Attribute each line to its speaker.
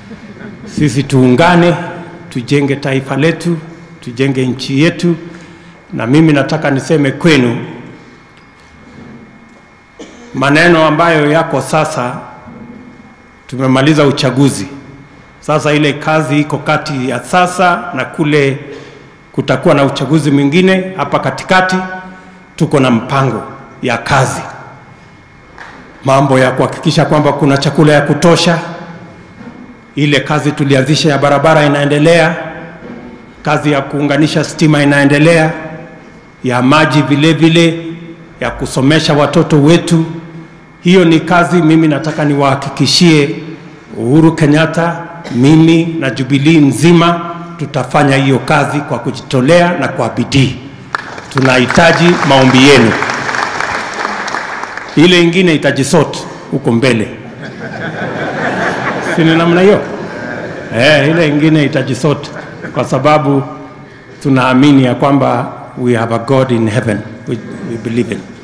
Speaker 1: Sisi tuungane, tujenge taifa letu, tujenge nchi yetu, na mimi nataka niseme kwenu maneno ambayo yako sasa. Tumemaliza uchaguzi, sasa ile kazi iko kati ya sasa na kule kutakuwa na uchaguzi mwingine hapa katikati. Tuko na mpango ya kazi, mambo ya kuhakikisha kwamba kuna chakula ya kutosha. Ile kazi tulianzisha ya barabara inaendelea, kazi ya kuunganisha stima inaendelea, ya maji vile vile, ya kusomesha watoto wetu. Hiyo ni kazi mimi nataka niwahakikishie Uhuru Kenyatta, mimi na Jubilee nzima tutafanya hiyo kazi kwa kujitolea na kwa bidii. Tunahitaji maombi yenu. Ile ingine itajisort huko mbele, si ni namna hiyo? Eh, ile ingine itajisort kwa sababu tunaamini ya kwamba we have a God in heaven we, we believe in.